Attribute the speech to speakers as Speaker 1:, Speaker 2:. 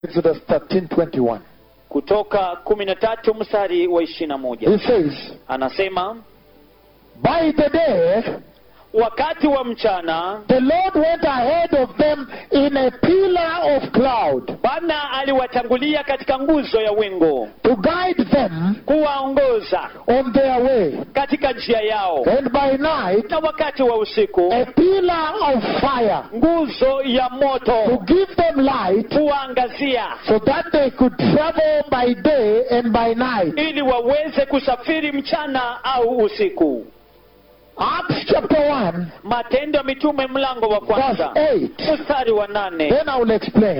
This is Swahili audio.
Speaker 1: Exodus 13:21.
Speaker 2: kutoka kumi na tatu mstari wa ishirini na moja
Speaker 1: He says,
Speaker 2: anasema
Speaker 1: By the day,
Speaker 2: wakati wa mchana
Speaker 1: the Lord went ahead of them in a pillar of cloud
Speaker 2: bwana aliwatangulia katika nguzo ya wingu
Speaker 1: to guide them
Speaker 2: kuwaongoza
Speaker 1: on their way.
Speaker 2: katika njia yao
Speaker 1: And by night,
Speaker 2: na wakati wa usiku
Speaker 1: a pillar of fire
Speaker 2: nguzo ya
Speaker 1: to
Speaker 2: moto
Speaker 1: give them light
Speaker 2: kuwaangazia
Speaker 1: so that they could travel by day and by night.
Speaker 2: ili waweze kusafiri mchana au usiku
Speaker 1: Acts chapter 1,
Speaker 2: matendo ya mitume mlango wa
Speaker 1: verse
Speaker 2: kwanza
Speaker 1: 8.
Speaker 2: mstari wa nane
Speaker 1: Then I will explain.